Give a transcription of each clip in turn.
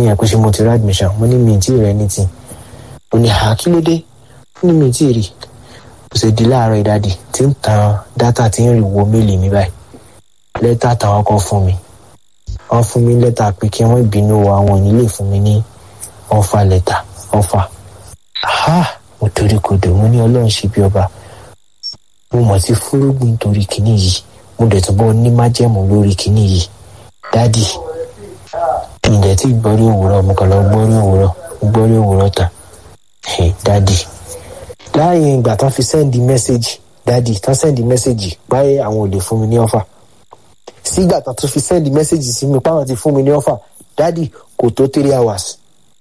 nìyẹn pé ṣe mo ti rí admission mo ní mi ì tí ì rẹ ní tì ó ní ha kí ló dé ó ní mi ì tí ì rí kò sì di láàárọ̀ ìdádì tí ń tan dátà tí ń rí wo méèlì mi báyìí lẹ́tà táwọn kan fún mi wọ́n fún mi lẹ́tà pé kí wọ́n ìbínú àwọn ò ní lè fún mi ní ọ̀fà lẹ́tà ọ̀fà ha mo torí kodò mo ní ọlọ́run ṣe bí ọba mo mọ̀ sí fúrúgbìn torí kinní yìí mo dẹ̀ tún bọ́ ní májẹ̀mú lórí kinní yìí dádì ǹjẹ́ tí gbọ́rí òwúrọ̀ mo kàn lọ gbọ́rí òwúrọ̀ gbọ́rí òwúrọ̀ tán dádì láàyè ìgbà tán fi sẹ́ndì mẹ́sẹ̀gì dádì tán sẹ́ndì mẹ́sẹ̀gì báyé àwọn ò lè fún mi ní ọ́fà sígbà tán tún fi sẹ́ndì mẹ́sẹ̀gì sí mi páwọn ti fún mi ní ọ́fà dádì kò tó three hours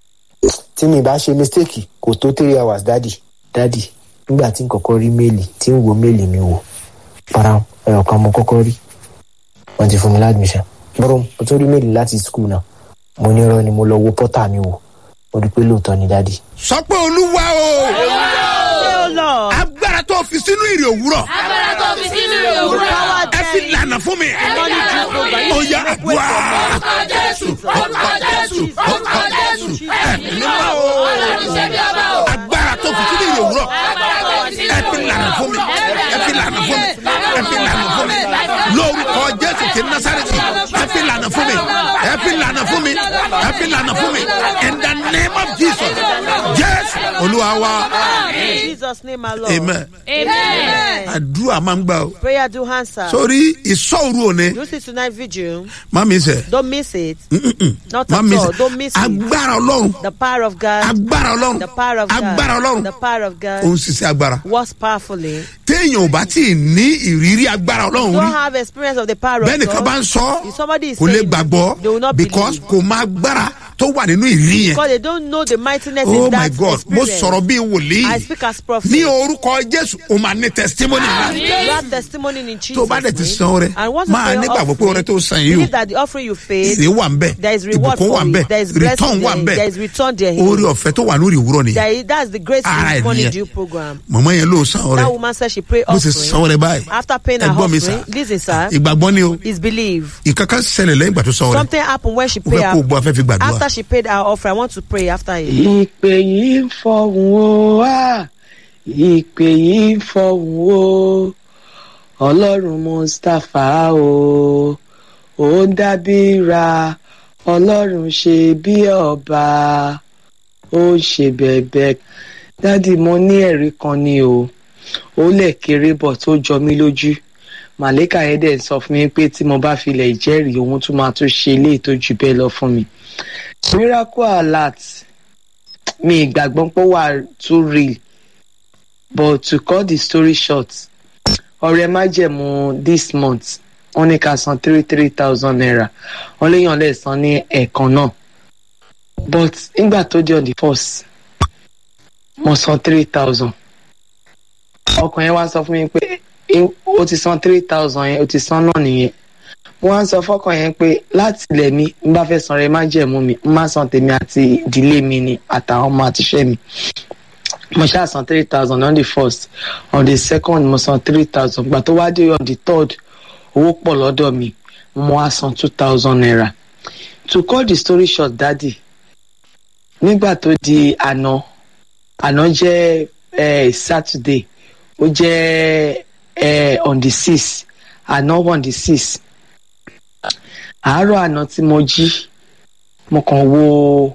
tí mi bá ṣe mistake kò tó three hours dádì dádì nígbà tí n kọ́kọ́ rí méèlì tí n wo méèlì mi wò para ẹ̀rọ kan mo kọ́kọ́ rí wọ́n ti fún mi ládùmíṣàn bọ́rọ̀ mo tún rí méèlì láti skul náà mo ní irọ́ ni mo lọ wo pọ́tà mi wò mo rí pé lóòótọ́ ni dádì. sọ pé olúwa o Oh Lord. agbára tó fi sínú ìrì òwúrọ̀ agbára tó fi sínú ìrìn òwúrọ̀. ẹ fi lànà fún mi ó yá àdúrà orúkọ jésù orúkọ jésù orúkọ jésù. ẹ̀mí mímọ́ o ọlọ́run ṣe bí ọba o. agbára tó fi sínú ìrì òwúrọ̀ agbára tó fi sínú ẹ fi lànà fún mi ẹ fi lànà fún mi ẹ fi lànà fún mi lórúkọ jésù ti násàrẹ́tì ẹ fi lànà fún mi ẹ fi lànà fún mi ẹ fi lànà fún mi in the name of jesus jésù olúwa wa In Jesus' name, my Lord. amen amen. àdúrà máa ń gbà o Prayer do answer. sórí ìsọ̀rù òní you see tonight vigil. má mi sẹ̀ Don't miss it. Not má at mi all. sẹ̀ Don't miss it. agbára ọlọ́run The power of God. agbára ọlọ́run The power of God. agbára ọlọ́run The power of ó God. ń ṣiṣẹ́ agbára Works powerfully. téèyàn ò bá tí ì ní ìrírí agbára ọlọ́run Don't rí have experience of the power bẹ́ẹ̀ of nìkan bá ń God. sọ If somebody is kò lè saying gbàgbọ́ they will not because believe. kò má agbára tó wà nínú ìrírí yẹn Because they don't know the mightiness oh in my that god mo experience. sọ̀rọ̀ bíi wòlíì I speak as prophet. ní orúkọ jésù o máa ní testimony ńlá You have testimony in Jesus' tó bá dẹ̀ ti name. san ọrẹ And once you máa pay your nígbàgbọ́ pé ọrẹ offering, tó san yìí believe o that the offering you paid, èrè wà ń bẹ̀ there is reward ìbùkún for wà ń it. bẹ̀ There is return blessing wà ń there. bẹ̀ There is return there. orí ọ̀fẹ́ tó wà lórí ìwúrọ̀ nìyẹn There is, that's the grace Ara in ẹ̀ money nìyẹn. due program. mọ̀mọ́ yẹn ló san ọrẹ That woman said she prayed bó ṣe san offering. ọrẹ báyìí After paying her ẹgbọ́n mi sà offering, listen, sir, ìgbàgbọ́ ni o is believe. ìkankan ṣẹlẹ̀ lẹ́yìn ìgbà tó san ọrẹ Something happened when she o paid fẹ́ kó o her. bọ́ afẹ́ fi gbàdúrà After she paid her offering, I want to pray after it. ìpè yìí ń fọhùn o á ìpè yìí ń fọhùn o ọlọ́run mustapha o ó ń dábìra ọlọ́run ṣe bí ọba ó ń ṣe bẹ̀bẹ̀ dádì mo ní ẹ̀rí kan ni o ó lẹ̀ kéré bọ̀ tó jọ mí lójú màlẹ́kà yẹn dẹ̀ sọ fún mi pé tí mo bá filẹ̀ ìjẹ́rìí òun tún máa tún ṣe eléyìí tó jù bẹ́ẹ̀ lọ fún mi miracle alert mi ìgbàgbọ́ pé ó wà too real but to cut the story short ọrẹ májẹ̀mú this month wọ́n ní ká san three three thousand naira wọ́n léèyàn lè san ní ẹ̀ẹ̀kan náà but nígbà tó di on the first mo san three thousand ọkàn yẹn wá sọ fún mi pé "Eh, ó ti san three thousand yẹn ó ti san náà nìyẹn mo wá ń sọ fọkàn yẹn pé láti ilẹ̀ mi n bá fẹ́ san rẹ má jẹ̀mú mi n má san tèmi àti ìdílé mi ni àtàwọn ọmọ àtiṣẹ́ mi mo ṣáà san three thousand on the first on the second mo san three thousand gbà tó wá dé on the third owó pọ̀ lọ́dọ̀ mi mo wá san two thousand naira to cut the story short daddy nígbà tó di àná àná jẹ́ eh, saturday ó jẹ́ eh, on the six àná on the six àárọ̀ àná tí mo jí mo kàn wo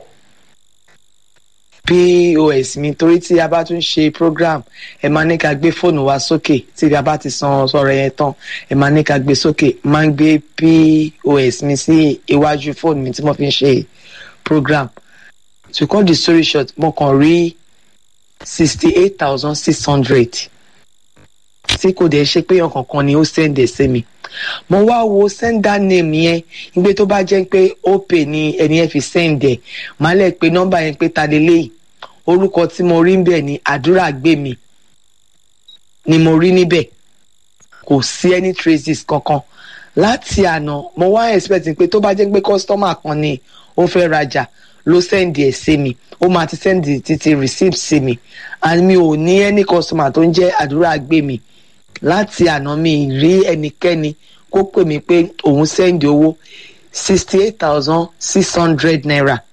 pos mi torí tí a bá tún ṣe program ẹ máa ní ká gbé fóònù wa sókè tí a bá ti san sọ̀rọ̀ yẹn tán ẹ máa ní ká gbé sókè máa ń gbé pos mi sí iwájú fóònù mi tí mo fi ń ṣe program to cut the story short mo kàn rí sixty eight thousand six hundred tí kò dẹ̀ ṣe pé ọkàn kan ni ó sẹ́ndẹ̀ sí mi mo wá wo sender name yẹn nígbà tó bá jẹ́ pé opay ni ẹni yẹn fi send ẹ̀ máa lẹ̀ pé nọ́mbà yẹn pé ta lélẹ́yìí orúkọ tí mo rí níbẹ̀ ni àdúrà gbé mi ni mo rí níbẹ̀ kò sí any traces kankan láti àná mo wá expect pé tó bá jẹ́ pé customer kan ni ó fẹ́ rajà ló send ẹ̀ sí mi ó máa ti send títí receipt sí mi and mi ò ní any customer tó ń jẹ́ àdúrà gbé mi láti àná mi rí ẹnikẹ́ni kó pè mí pé òun sẹ́ndì owó sixty eight thousand six hundred naira